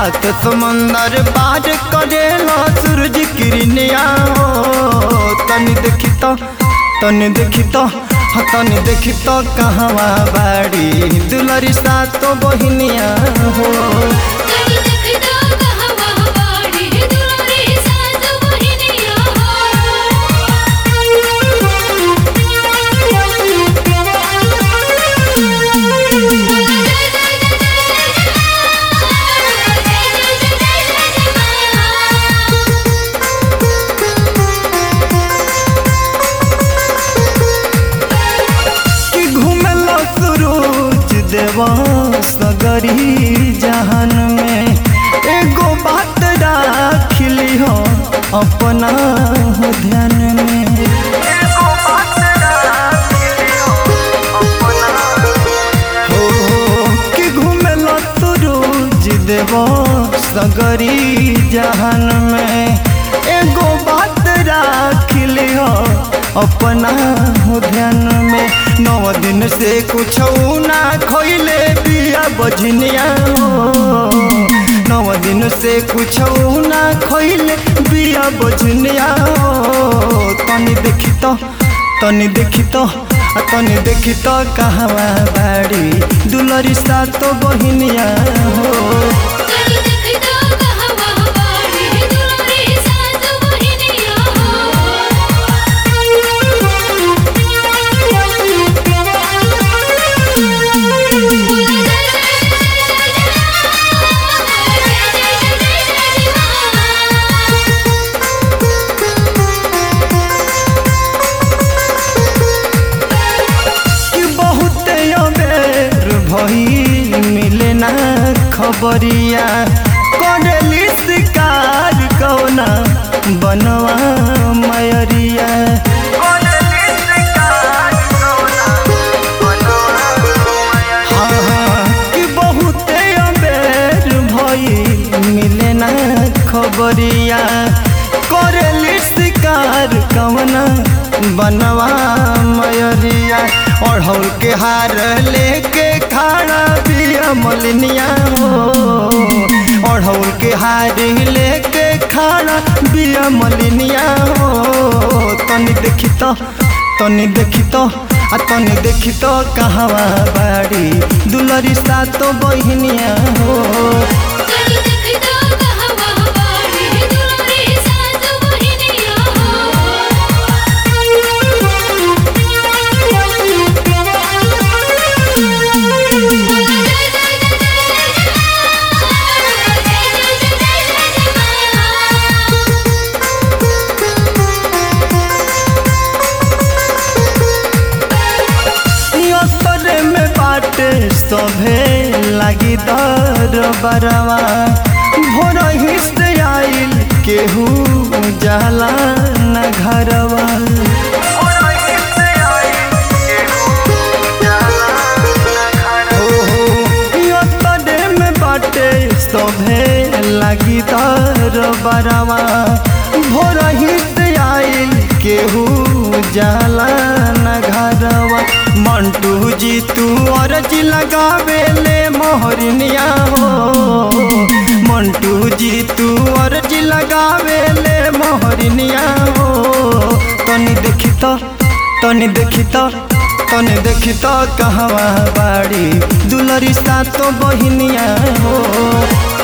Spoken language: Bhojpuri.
सात समंदर पार करेला सूरज किरनिया हो तनी देखी तो तनी देखी तो हाँ, तनी देखी तो कहवा बाड़ी दुलरी सात बहिनिया हो तनी देखता कहवा बाड़ी दुलारी सात बहिनिया कि घूमेला सूरज देवा सगरी जहान में एगो बात राखिली हो अपना हो ध्यान में हो कि घूमेला सूरज देवा सगरी जहान में एगो बात राखिली हो अपना हो ध्यान में नौ दिन से कुछ ना खोइले पिया बजनिया हो नौ दिन से कुछ ना खोइले बिया बजनिया हो तनी देखी तो तनी देखी तो आ तनी देखी तो कहवा बाड़ी दुलरी सा तो बहिनिया हो तनी देखता कहवा बाड़ी दुलारी सात बहिनिया कि बहुत अबेर भई मिले ना खबरिया करेली शिकार कौना बनवा मयरिया हाँ, हाँ, कि बहुत अबेर भई मिले ना खबरिया करेली शिकार कौना बनवा मयरिया अढ़ौल के हार लेके खाना पिया मलिनिया हो अढ़ौल के हार लेके खाना पिया मलिनिया हो तनी देखी तो तनी देखी तो आ तनी देखी तो कहवा बाड़ी दुलरी सा तो बहिनिया हो तनी देखता कहवा बाड़ी दुलारी सात बहिनिया असरे में बाटे सभे लगी दर बरवा भोर हिस्से आइल केहू जाला न घरवा असरे में बाटे सभे लगी दर बरवा भोर हिस्से आइल केहू जाला न घरवा मंटू जी तू अर्ज लगावे ले मोहरनिया हो मंटू जी तू अर्ज लगावे ले मोहरनिया हो तनी देखी तो तनी देखी तो तनी देखी तो कहवा बाड़ी दुलरी सा तो बहिनिया हो